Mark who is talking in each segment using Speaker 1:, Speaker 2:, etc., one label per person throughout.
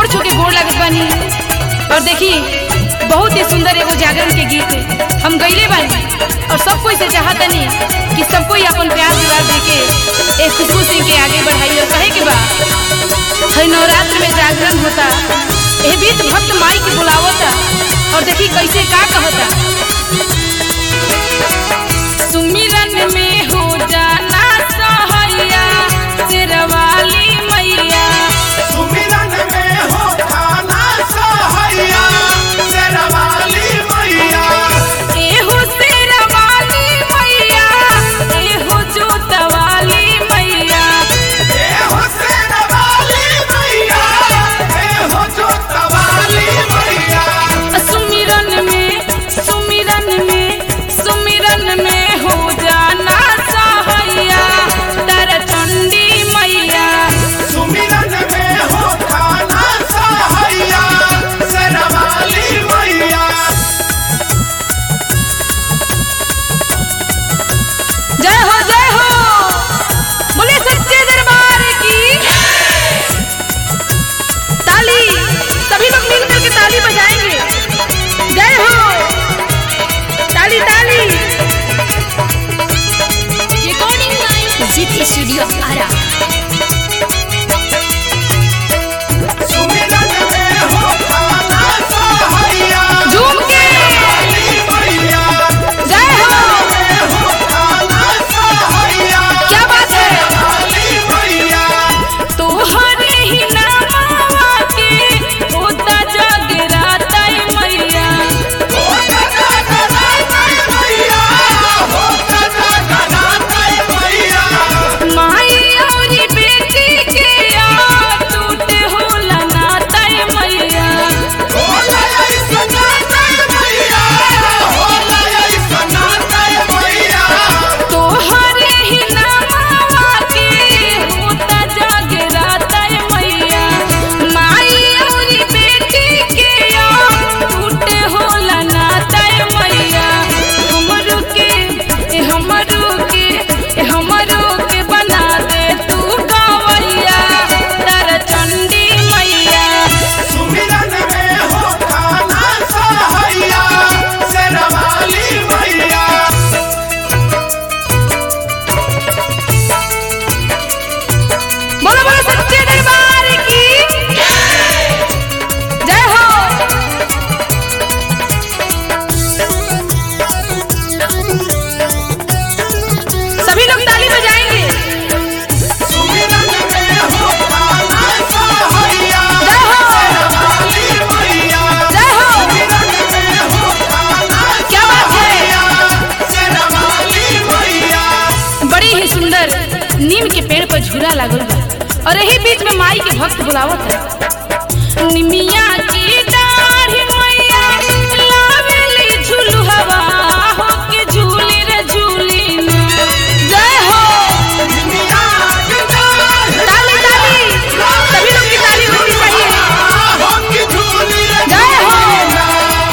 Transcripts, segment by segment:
Speaker 1: छू के गोड़ लागत बानी और देखी बहुत ही सुंदर एगो जागरण के गीत हम गईले बानी और सब कोई से चाहतनी कि सब कोई अपन प्यार दुलार दे के एक खुशबू सिंह के आगे बढ़ाई और कहे के बा हर नवरात्र में जागरण होता ए बीच भक्त माई के बुलावता और देखी कैसे का कहता सुमिरन में हो जाना सहैया शेरवाली मैया
Speaker 2: सुमिरन में हो खाना सहैया शेरवाली मैया
Speaker 1: एहो शेरवाली मैया एहो जोतवाली मैया
Speaker 2: ए हो शेरवाली मैया ए हो जोतवाली मैया
Speaker 1: सुमिरन में सुमिरन में सुमिरन में हो जाना सहैया तारा चंडी मैया
Speaker 2: सुमिरन में हो खाना सहैया शेरवाली मैया
Speaker 1: जय हो जय हो बोले सच्चे दरबार की ताली सभी लोग मिल करके ताली बजाएंगे जय हो ताली ताली recording line Jeet studio Ara
Speaker 2: सुमिरन में हो खाना सहैया
Speaker 1: झूम के
Speaker 2: मैया
Speaker 1: जय हो
Speaker 2: हो खाना सहैया
Speaker 1: क्या बात है
Speaker 2: शेरवाली मैया
Speaker 1: तोहरे ही नामवा के होता जगराता मैया माई औरी बेटी के आ टूटे होला नाता मैया तोहरे ही नामवा के होता जगराता मैया माई औरी बेटी के आ टूटे होला नाता मैया हमरो के ए हमरो के ए हमरो के बना दे तू गवैया तारा चंडी मैया बोलो बोलो सच्चे दरबार की जय हो सभी लोग ताली बजाएंगे जय हो क्या बात है बड़ी ही सुंदर नीम के पेड़ पर झूला लागल बा और यही बीच में माई के भक्त बुलावत है निमिया की दाढ़ी मैया लावेली झुलुहवा हो के झूली रे झूली ना। जय हो ताली ताली सभी लोग की ताली होनी चाहिए जय हो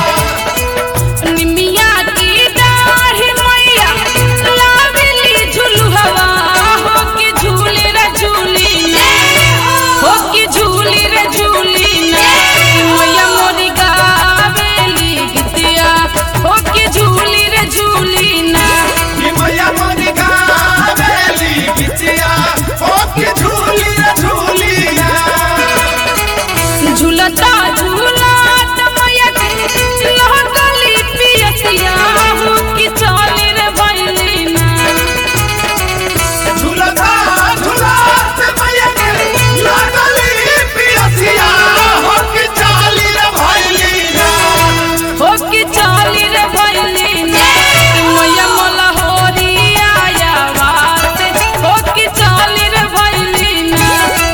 Speaker 1: निमिया की दाढ़ी मैया लावेली झुलुहवा हो के झूली रे झूली ना। हो के झूली रे झूली ना। मैया मोरी गावेली गीतिया हो के झूली रे झूली ना झूलता झूलत मैया के लगली पियसिया हो के चली रे भैली ना हो के चली रे भैली ना मैया मोला होरी आया बात हो के चली रे भैली ना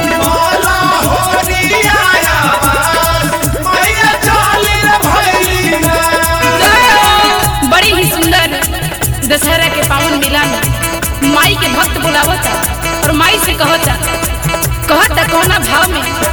Speaker 1: बड़ी ही सुंदर दशहरा के पावन मेला में माई के भक्त बुलावता और माई से कहता कहता कौना भाव में